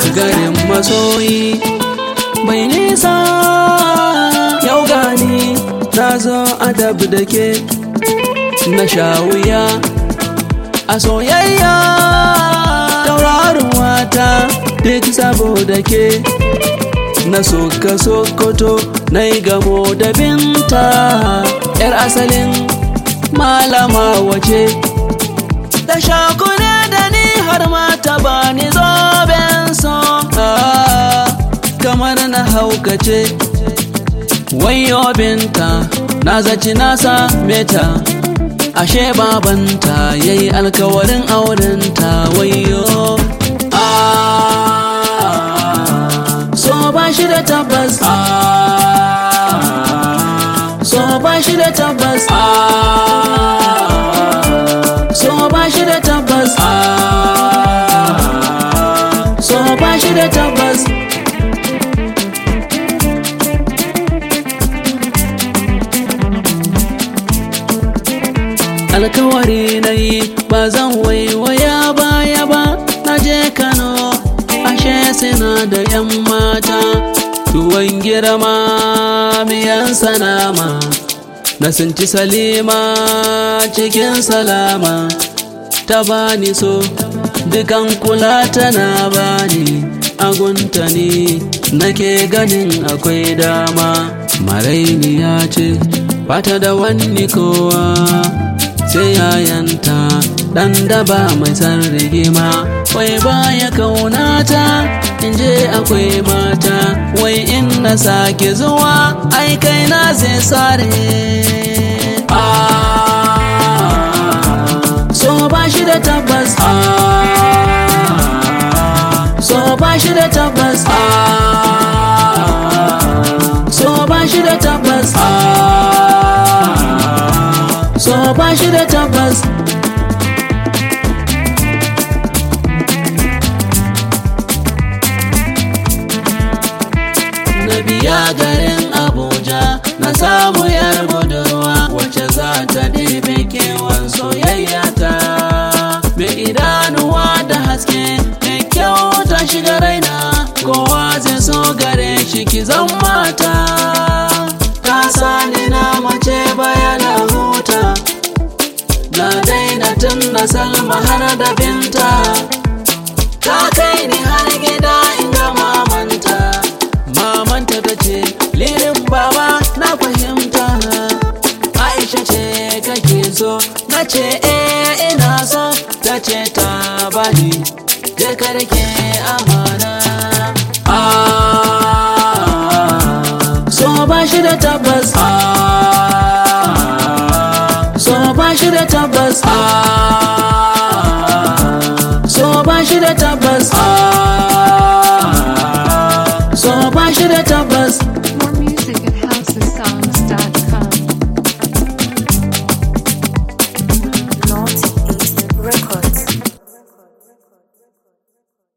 garin masoyi bai nisa yau gani na zo adab da ke na sha wuya a soyayya taurarin wata duk saboda ke na soka sokoto na yi gamo da binta yar asalin malama wace ta shakune da ni har ma ta bani zoben so kamar na haukace wayo binta na zaci na same ta ashe babanta yayi alkawarin aurenta wayo so ba shi da tabbas so ba shi da tabbas so ba shi da tabbas so ba shi da tabbas alkawari na yi ba zan waiwaya baya ba na je kano ashe suna da yan mata tuwon girma miyan sanama na sinci salima cikin salama ta bani so dukan kula tana bani agunta ne nake ganin akwai dama maraini ya ce bata da wani kowa sai yayanta dan daba mai san rigima wai baya kaunata in je akwai mata wai in na sake zuwa ai kai na zai sare so ba shi da tabbas so ba shi da tabbas so ba shi da tabbas so ba shi da tabbas na biya garin abuja na samu yar budurwa wacce za ta ɗebe kewan soyayya ta mai idanuwa da haske mai kyau ta shiga raina kowa zai so gare shi ki zan mata ta sani na mace bayana huta na daina tun na salma har da binta ta kai ni har gida inda mamanta mamanta ta ce lirin baba na fahimta aisha ce kake so na ce eh ina so ta ce ta bani je karke amana so ba shi da tabbas so ba shi da tabbas